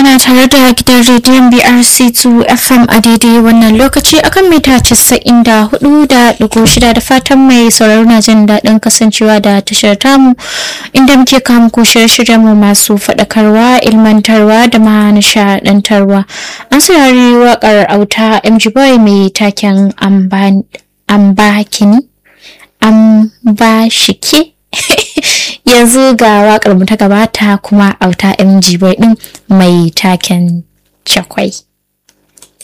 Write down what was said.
kuna tare da gidan rediyon BRC2 FM a daidai wannan lokaci akan mita 94.6 da fatan mai sauraro na jin daɗin kasancewa da tashar tamu inda muke kawo muku shirye-shiryen mu masu faɗakarwa, ilmantarwa da ma nishaɗantarwa. An saurari waƙar auta MG Boy mai taken ambakini, ambashike. yanzu ga wakar mu ta gabata kuma auta mg boy din mai taken cakwai